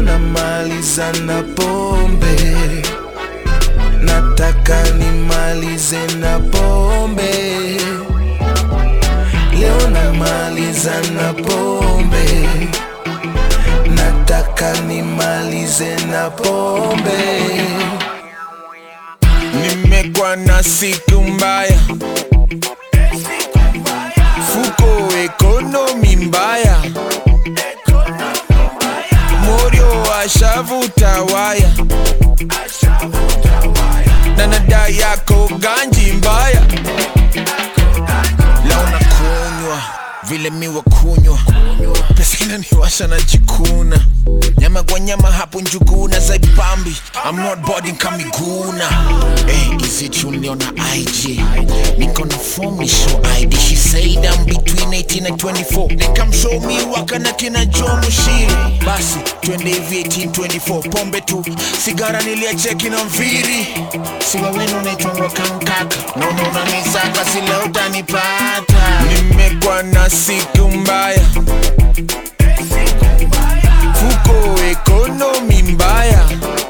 namaliza na pombe, nataka nimalize na pombe. Leo namaliza na pombe, nataka nimalize na pombe. Nimekuwa na siku mbaya, fuko ekonomi mbaya, morio ashavuta waya, na nada yako ganji mbaya. Leo nakunywa vile miwa kunywa, pesa inaniwasha na jikuna nyama kwa nyama hapo njuguna za ipambi I'm not boarding kamiguna hey, is it you niliona IG niko na form ni show ID she said I'm between 18 and 24 nikamshow mi waka na kina Joe Mushiri basi twende hivi 18 24 pombe tu sigara niliacheki na mviri siwa wenu naitwangwa kankaka naona unanisaka sila utanipata nimekuwa na siku mbaya fuko ekonomi mbaya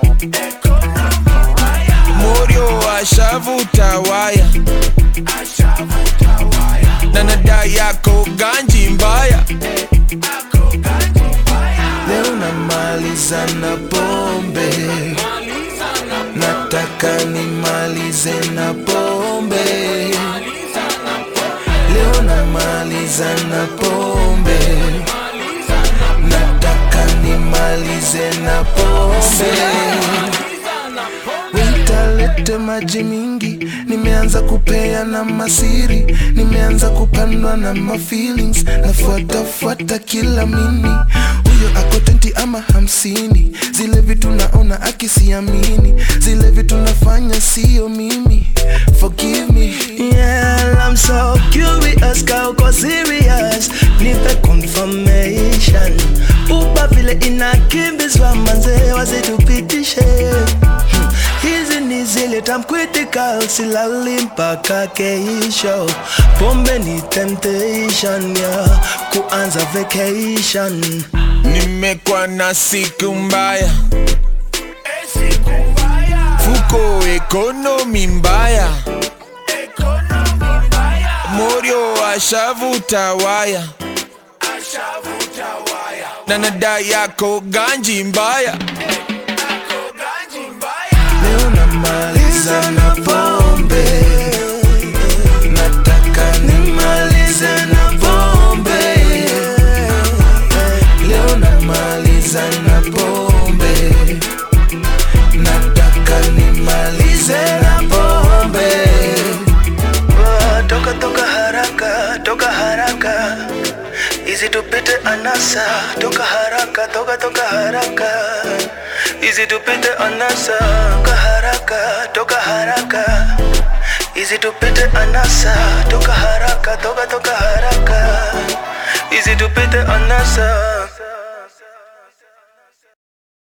morio ashavuta waya na nada yako ganji mbaya leo namaliza na pombe nataka nimalize na pombe leo namaliza na pombe nataka nimalize na pombe witalete maji mingi nimeanza kupea na masiri nimeanza kupandwa na mafeelings nafuatafuata kila mini huyo ako tenti ama hamsini zile vitu naona akisiamini zile vitu nafanya sio mimi forgive me Yeah, I'm so curious, ka uko serious Nipe confirmation Upa vile inakimbizwa manze wasitupitishe Hmm, Hizi ni zile time critical silali mpaka keisho Pombe ni temptation yeah, kuanza vacation nimekuwa na siku mbaya fuko ekonomi mbaya morio ashavuta waya na nada yako ganji mbaya leo namaliza na pombe nataka nimalize na pombe leo namaliza na pombe nataka nimalize na pombe Ah, Toka toka haraka, toka haraka Easy tupite anasa, toka haraka, toka toka haraka Easy tupite anasa, toka haraka, toka haraka Easy tupite anasa, toka haraka, toka toka haraka Easy tupite anasa